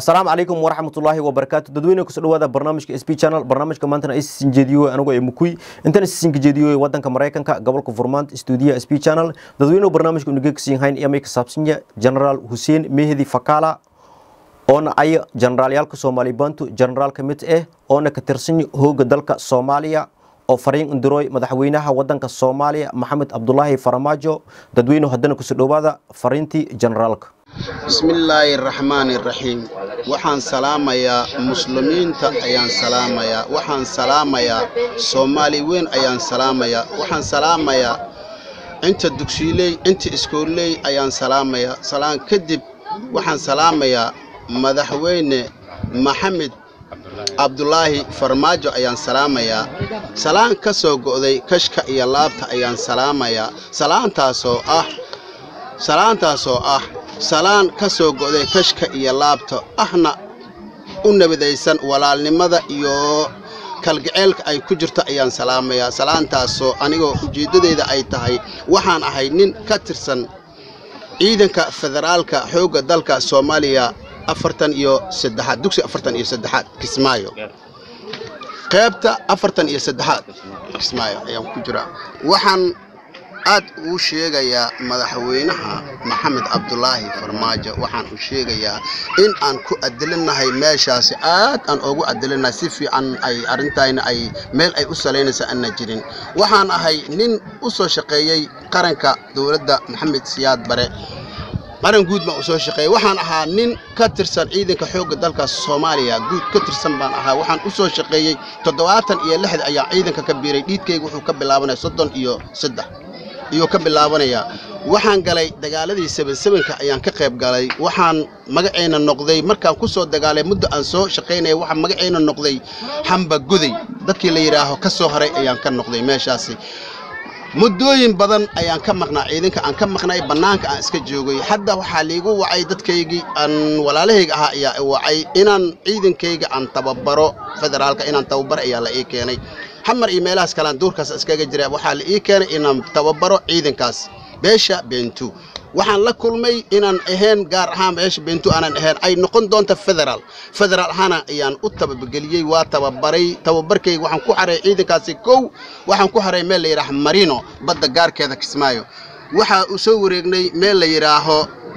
asalaamu calaykum waraxmatullaahi wabarakaatu dadweyne kusoo dhawaada barnaamijka sb channel barnaamijka maantana isisin jeediyo anigu ee mukuy intan isisinka jeediyo wadanka maraykanka gobolka furmaant stuudiyaha sb channel dadweynuhu barnaamijka unigegsiin hayn iyo may ka saabsanya generaal hussein mehdi fakala oona aya generaalyaalka soomaali bantu generaal ka mid ah oona ka tirsan hooga dalka soomaaliya oo fariin indiroy madaxweynaha wadanka soomaaliya maxamed cabdulaahi faramaajo dadweynuhu haddana kusoo dhawaada fariintii generaalka bismillaahi raxmaani raxiim waxaan salaamayaa muslimiinta ayaan salaamayaa waxaan salaamayaa soomaali weyn ayaan salaamayaa waxaan salaamayaa inta dugsiiley inta iskooley ayaan salaamayaa salaan kadib waxaan salaamayaa madaxweyne maxamed cabdulaahi farmaajo ayaan salaamayaa salaan ka soo go'day kashka iyo laabta ayaan salaamayaa salaantaasoo ah salaantaasoo ah salaan ka soo go'day kashka iyo laabta ahna u nabadaysan walaalnimada iyo kalgaceylka ay ku jirto ayaan salaamayaa salaantaasoo anigoo ujeeddadeyda ay tahay waxaan ahay nin ka tirsan ciidanka federaalka xoogga dalka soomaaliya afartan iyo saddexaad dugsi afartan iyo saddexaad kismaayo qaybta afartan iyo saddexaad kismaayo ayaan ku jiraa waxaan aad uu sheegayaa madaxweynaha maxamed cabdulaahi farmaajo waxaan u sheegayaa in aan ku adilinahay meeshaasi aad aan ugu adilinahay si fiican ay arrintayna ay meel ay u salaynaysa aanna jirin waxaan ahay nin u soo shaqeeyey qaranka dowladda maxamed siyaad bare qaran guud baan u soo shaqeeyey waxaan ahaa nin ka tirsan ciidanka xoogga dalka soomaaliya guud ka tirsan baan ahaa waxaan u soo shaqeeyey toddobaatan iyo lixda ayaa ciidanka ka biiray dhiidkayga wuxuu ka bilaabanaya soddon iyo saddex iyuu ka bilaabanayaa waxaan galay dagaaladii sebensebenka ayaan ka qayb galay waxaan magacayna noqday markaan ku soo dagaalay muddo aan soo shaqaynaya waxaan magacayna noqday xamba guday dadkii la yidhaaho ka soo haray ayaan ka noqday meeshaasi muddooyin badan ayaan ka maqnaa ciidanka aan ka maqnay bannaanka aan iska joogay hadda waxaa liigu wacay dadkaygii aan walaalahayga ahaa ayaa i wacay inaan ciidankayga aan tababaro federaalka inaan tababaro ayaa la ii keenay xamar iyo meelahaas kalean duurkaas iskaga jira waxaa la ii keenay inaan tababaro ciidankaas beesha beentu waxaan la kulmay inaan ahayn gaar ahaan beesha beentu aanan ahayn ay noqon doonta federaal federaal ahaana ayaan u tabageliyey waa tababaray tababarkayga waxaan ku xaray ciidankaasi kow waxaan ku xaray meel la yidhaaho marino badda gaarkeeda kismaayo waxaa u soo wareegnay meel la yidhaaho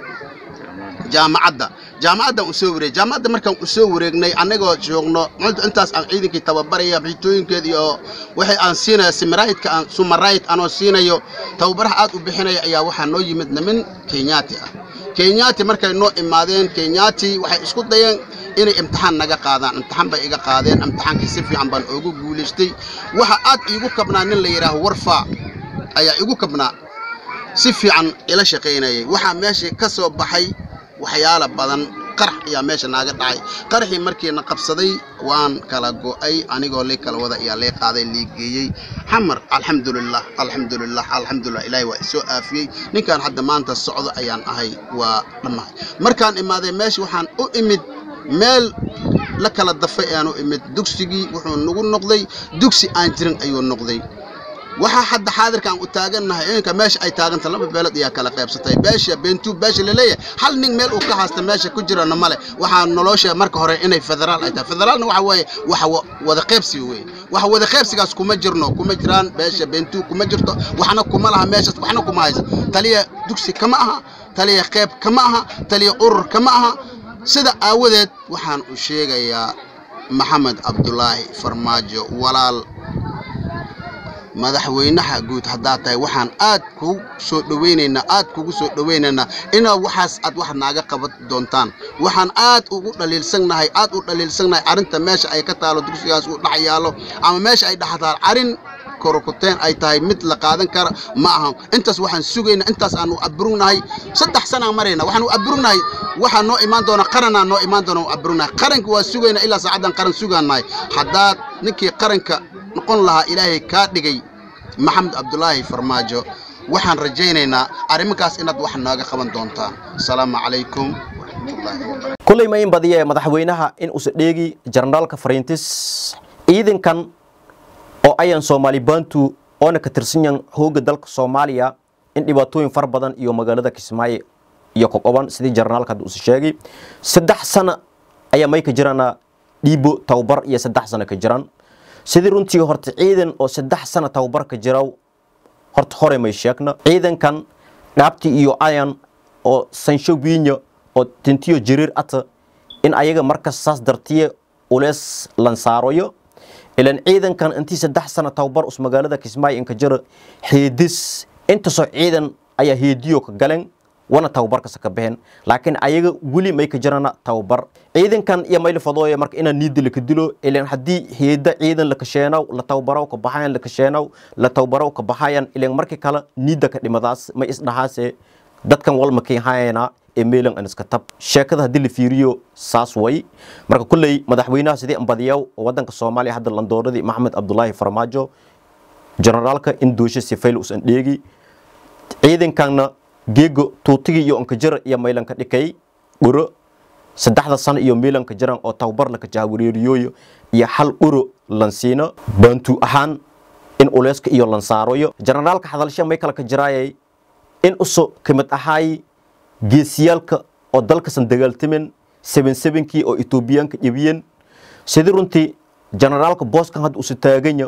jaamacadda jaamacaddan u soo wareeg jaamacadda markaan u soo wareegnay annagoo joogno intaas aan ciidankii tababaraya bixitooyinkeeda iyo waxay aan siinaya simaraydka aan sumarayd anoo siinayo tababaraha aad u bixinaya ayaa waxaa noo yimid nimin kenyaati ah kenyaati markay noo imaadeen kenyaati waxay isku dayeen inay imtixaan naga qaadaan imtixaan bay iga qaadeen imtixaankii si fiican baan oogu guulaystay waxa aad iigu kabnaa nin la yidhaaho warfaa ayaa igu kabnaa si fiican ila shaqaynayay waxaa meesha ka soo baxay waxyaala badan qarax ayaa meesha naaga dhacay qaraxii markiina qabsaday waan kala go'ay anigoo lay kala wada ayaa lay qaaday lii geeyey xamar alxamdulilah alxamdulilah alxamdulilah ilaahay waa isoo aafiyey ninkaan hadda maanta socdo ayaan ahay waa dhammahay markaan imaaday meesha waxaan u imid meel la kala dafay ayaan u imid dugsigii wuxuu nagu noqday dugsi aan jirin ayuu noqday waxaa hadda xaadirkaan u taagannahay iminka meesha ay taaganta laba beelood ayaa kala qaybsatay beesha beentu beesha laleeyahay hal nin meel uu ka haasta meesha ku jirana male waxaa nolosha marka hore inay federaal ay tahay federaalna waxa weeye waxa wada qaybsi weeye waxa wada qaybsigaas kuma jirno kuma jiraan beesha beentu kuma jirto waxna kuma laha meeshaas waxna kuma haysa taliya dugsi kama aha taliya qayb kama aha taliya urur kama aha sida aawadeed waxaan u sheegayaa maxamed cabdulaahi farmaajo walaal madaxweynaha guud haddaad tahay waxaan aad kugu soo dhowaynaynaa aad kugu soo dhowaynaynaa inaa waxaas aad wax naaga qaban doontaan waxaan aad ugu dhaliilsannahay aad u dhaliilsannahay arrinta meesha ay ka taalo dugsigaas uu dhex yaalo ama meesha ay dhextaal arrin korokuteen ay tahay mid la qaadan kara ma aha intaas waxaan sugaynaa intaas aanu aburugnahay saddex sanaan marayna waxaan u aburugnahay waxaa noo imaan doona qaranaa noo imaan doona u aburugnahay qaranka waa sugaynaa ilaa saacaddan qaran sugaanahay haddaad ninkii qaranka noqon lahaa ilaahay kaa dhigay maxamed cabdulaahi farmaajo waxaan rajaynaynaa arrimankaas inaad wax nooga qaban doontaan asalaamu calaykum kulley ma in badiya ee madaxweynaha in uusa dheegi generaalka fariintis ciidankan oo ayan soomaali bantu oona ka tirsanyan hooga dalka soomaaliya in dhibaatooyin fara badan iyo magaalada kismaayo iyo kogoban sidii jarnaalka hadda uusa sheegay saddex sana ayaa may ka jirana dhiibo tababar iyo saddex sano ka jiraan sidii runtii horta ciidan oo saddex sano tababar ka jiraw horta hore may sheegna ciidankan dhaabti iyo ayan oo sansho wiinya oo tintiyo jiriir ata in ayaga markas saas dartiye ulees lansaaroyo ilan ciidankan intii saddex sano tababar us magaalada kismaayo inka jira heedis intasoo ciidan ayaa heediyo ka galeen wana tababarkasa ka baxeen laakiin ayaga weli may ka jirana tababar ciidankan iyo mayla fadooya marka inaa niida laka dilo ilan haddii heeda ciidan la kasheenaw la tababaraw ka baxayan la kasheenaw la tababaraw ka baxayan ilan markii kale niida ka dhimadaas may isdhahaase dadkan walma kiihayana ee meelan an iska tab sheekada haddii la fiiriyo saas way marka kulley madaxweynaha sidii ambadiyaw oo wadanka soomaaliya hadda landooradii maxamed cabdulaahi farmaajo generaalka in doosho sifayl usan dheegi ciidankanna geego tuutigii iyo onkajira iyo maylanka dhikay dhuro saddexda sano iyo meelanka jiran oo tababar laka jahwareeriyooyo iyo hal dhuro lansiino baantu ahaan in uleyska iyo lansaaroyo generaalka hadalsha may kala ka jiraayay in uso kamid ahaay geesiyaalka oo dalkasan dagaaltamen seben sebenkii oo etoobiyaanka dhibiyeen sidii runtii generaalka booskan hadda usu taaganya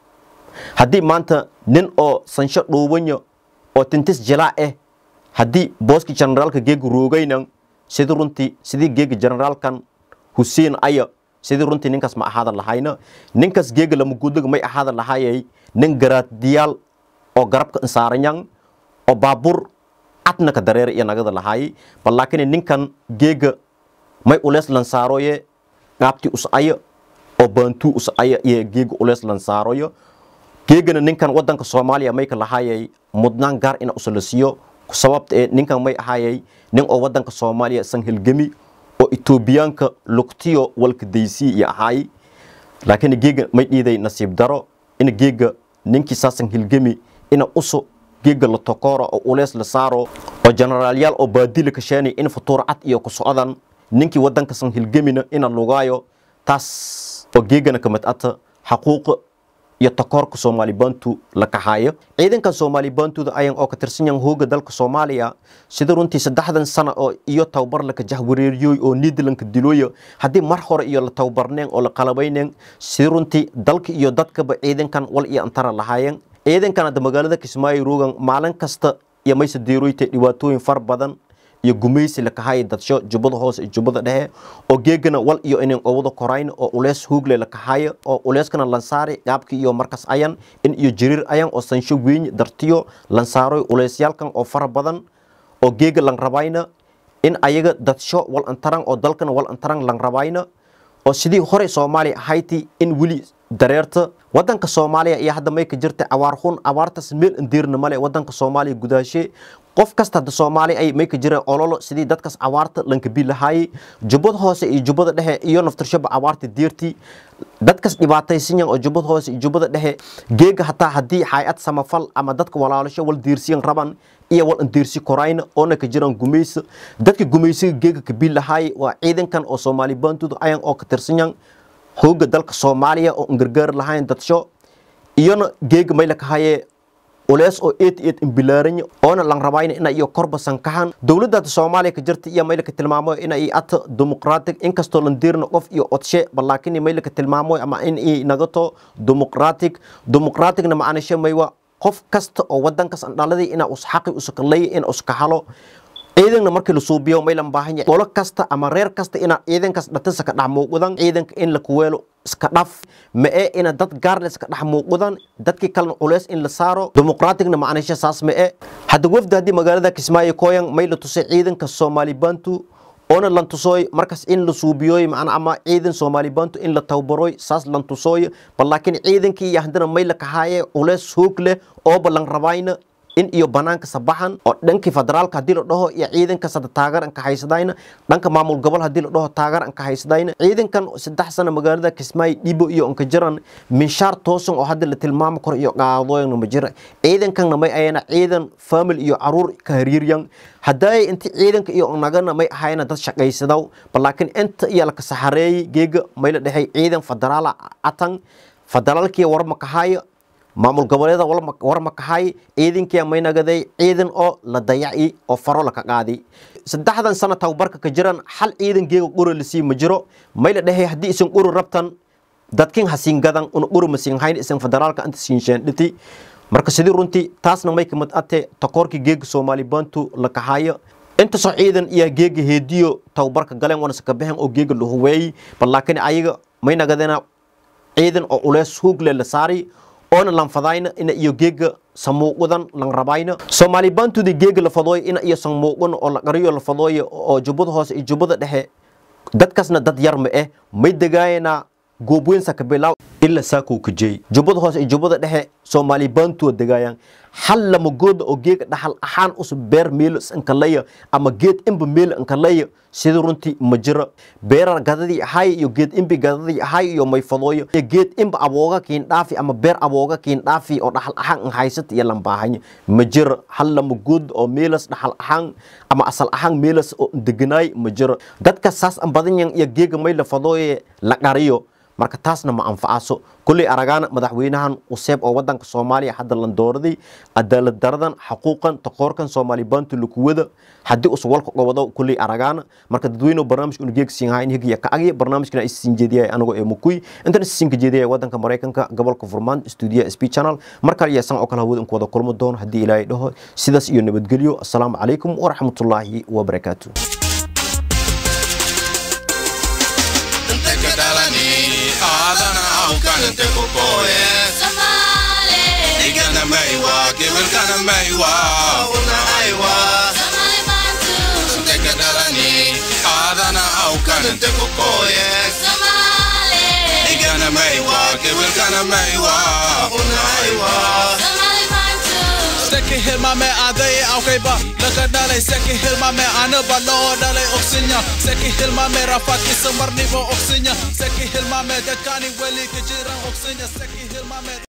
haddii maanta nin oo sansho dhuubanya oo tintis jilaa ah haddii booski generaalka geega roogaynan sidii runtii sidii geega generaalkan hussein aya sidii runtii ninkaas ma ahaada lahayna ninkaas geega lamagudaga may ahaada lahayay nin garaadiyaal oo garabka insaaranyan oo baabuur cadna ka dareera iyo nagada lahaayay bal laakiin ninkan geega may ulees lansaaroye qaabti us aya oo baantuu us aya iyo geega ulees lansaaroyo geegana ninkan wadanka soomaaliya may ka lahaayay mudnaan gaar ina usala siiyo sababta ee ninkan may ahaayay nin oo wadanka soomaaliya san hilgami oo etoobiyaanka lugtiyo walka daysii iyo ahaay laakiin geega may dhiiday nasiib daro in geega ninkii saasan hilgami ina uso geega la tokooro oo ulees la saaro oo generaalyaal oo baadila ka sheenay in futuur cad iyo ku socdan ninkii wadanka san hilgamina ina lugaayo taas oo geegana kamid ata xaquuqa iyo takoorka soomaali bantu la kaxaayo ciidankan soomaali bantuda ayan oo ka tirsan yahan hooga dalka soomaaliya sida runtii saddexdan sano oo iyo tababar laka jahwareeriyooy oo niidlanka dilooya haddii mar hore iyo la tababarneen oo la qalabayneen sida runtii dalka iyo dadkaba ciidankan wal iyo antara lahaayeen ciidankan hadda magaalada kismaayo roogan maalin kasta iyo mayse deeroyta dhibaatooyin far badan iyo gumaysi la kahaaya dadsho jubbada hoose iyo jubbada dhexe oo geegana wal iyo inan owada korayn oo ulees hoogle la kahaaya oo uleeskana lansaari qaabki iyo markas ayan in iyo jiriir ayan oo sansho weyn dartiyo lansaaroy uleysyaalkan oo fara badan oo geega lan rabayna in ayaga dadsho wal antaran oo dalkana wal antaran lan rabayna oo sidii hore soomaaliya ahayti in weli dareerta wadanka soomaaliya iyo hadda may ka jirta abaar xun abaartaas meel indiirna male wadanka soomaaliya gudaashe qof kasta hadda soomaali ay may ka jireen ololo sidii dadkaas abaarta lankabi lahaayey jubbada hoose iyo jubbada dhexe iyo naftirshaba abaarta diirtii dadkaas dhibaataysan yahan oo jubbada hoose iyo jubbada dhexe geega hataa haddii hay-ad samafal ama dadka walaalasho wal diirsiyan raban iyo wal andiirsi korayna oona ka jiraan gumaysa dadka gumaysiga geega kabi lahaayey waa ciidankan oo soomaali baantuda ayan oo ka tirsan yahan hooga dalka soomaaliya oo angargaar lahayn dadsho iyona geega may la kahayee ulees oo eed eed imbilaaranya oona lan rabayna ina iyo korbasan kahan dowladda soomaaliya ka jirta iyo maylaka tilmaamo ina ay ata dimuqraatig inkastoo lan diirna qof iyo odshe balaakin maylaka tilmaamo ama in ay nagato dimuqraatig dimuqraatigna macaanishe maywa qof kasta oo wadankaas andhaladii ina us xaqi usakalay in uska halo ciidanna markii la suubiyo may lan baahan yahay qolo kasta ama reer kasta ina ciidankaas dhatisa ka dhex muuqdan ciidanka in la kuweelo iska dhaf ma ee ina dad gaar la iska dhex muuqdan dadkii kalena culeys in la saaro dimuqraatigna macnaysha saas ma ee hadda wafda haddii magaalada kismaayo kooyan may la tusay ciidanka soomaali bantu oona lan tusooy markaas in la suubiyooy macna ama ciidan soomaali bantu in la tababarooy saas lan tusooy bal laakiin ciidankii iyo haddana may la kahaaye culeys hoog leh ooba lan rabayna in iyo banaanka sabaxan oo dhankii federaalka haddii la dhaho iyo ciidanka sada taageer an ka haysadayna dhanka maamul gobol haddii la dhaho taageer an ka haysadayna ciidankan saddex sano magaalada kismaayo dhibo iyo anka jiran minshaar toosan oo hadda la tilmaami karo iyo qaadooyana ma jira ciidankanna may ayana ciidan famil iyo caruur ka hariiryan haddaay inti ciidanka iyo nagana may ahayna dad shaqaysadaw bal laakiin inta iyo laka saxareeyey geega may la dhexay ciidan federaala atan federaalkii warma kahaayo maamul goboleeda war makahay ciidankii maynagaday ciidan oo la dayaci oo faro laka qaadi saddexdan sano tababarka ka jiran hal ciidan geega quro lasii ma jiro may la dhehay haddii isan quro rabtan dadkin hasiin gadan una quro masiin hayn isan federaalka inta siinshaan dhiti marka sidii runtii taasna may kamid ate takoorkii geega soomaali bantu la kahayo inta soo ciidan iyo geega heediyo tababarka galeen wana saka bixin oo geega la huweeyey bal laakiin ayaga may nagadena ciidan oo ulees huugle la saari oona lanfadayna ina iyo geega samuuqadan lan rabayna soomaali baantudi geega la fadooyo ina iyo samuuqan oo la qariyo la fadooyo oo jubbada hoose iyo jubbada dhexe dadkaasna dad yar ma eh may degaayana goobweynsa ka bilaaw ilaa saakuu ka jeey jubbada hoose iyo jubbada dhexe soomaali baantuwa degaayaan hal lama gooda oo geega dhaxal ahaan usub beer meelo inkaleya ama geed imba meelo inkaleya sida runtii ma jiro beerar gadadii ahay iyo geed imbi gadadii ahay iyo mayfadooyo iyo geed imba abooga kiin dhaafi ama beer abooga kiin dhaafi oo dhaxal ahaan in haysata iyo lambaahanya ma jiro hal lama good oo meelas dhaxal ahaan ama asal ahaan meelas oo deganaay ma jiro dadka saas an badanyan iyo geega may la fadooye la qariyo marka taasna ma anfacaso kulley aragaana madaxweynahan useeb oo wadanka soomaaliya hadda lan dooraday cadaalad daradan xaquuqan takoorkan soomaali baantu lakuwada haddii us walka gobado kulley aragaana marka dadweyne barnaamijka unageegsiinhayn higiya ka agya barnaamijkana isiin jeediyay anagoo ee mukuy intan isiinka jeediyay wadanka maraykanka gobolka furmaan stuudiya sp channel mar kale iyo san oo kale hawada inku wada kulmo doono haddii ilaahay dhaho sidaas iyo nabadgelyo assalaamu calaykum waraxmatullaahi wabarakaatu aadana awkanante kukoye igana maiwa kibilkana maiwa una aiwa tekadalani aadana awkanante kukoye igana maiwa kibilkana maiwa una aiwa Seki hilmame adai aukaiba Laka dalai seki hilmame anaba loo dalai oksinya Seki hilmame rafat isa marnibo oksinya Seki hilmame dadkani weli kejiran oksinya Seki hilmame